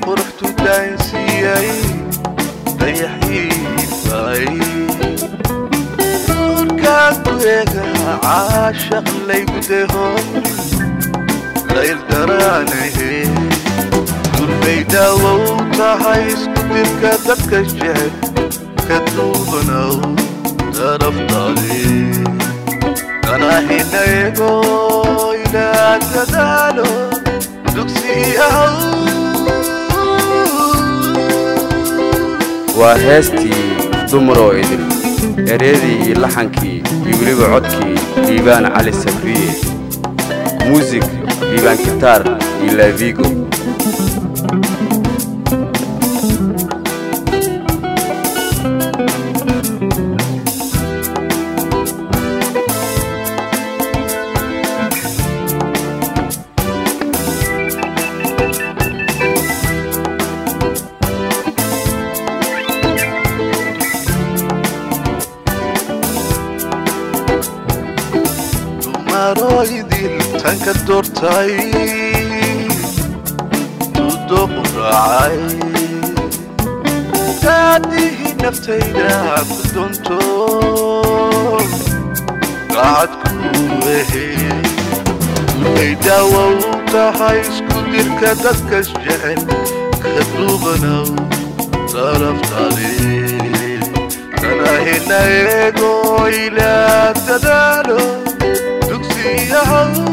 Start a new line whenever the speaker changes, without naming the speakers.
quruxtu daansiiyay dayaxiifay nuurkaan ku eega caashaq laygu deho layl daraanahe durbay daawow tahay isku dirka dadka jecel ka duubanow daraftaade kanahina ego ilaa dadaalo dugsiyahow
waa heestii dumaroo idil ereedii iyo laxankii iyo weliba codkii liibaan cali sabriye muusig liibaan gitaar iyo laavigo
dumaroo idil tanka doortay duduqu raacay daadihii naftayda ku doonto gacadku ehe ay daawow tahay isku dirka dadkas jecel ka duubanow daraftaade kanahina eego ilaa dadaalo dugsiyahow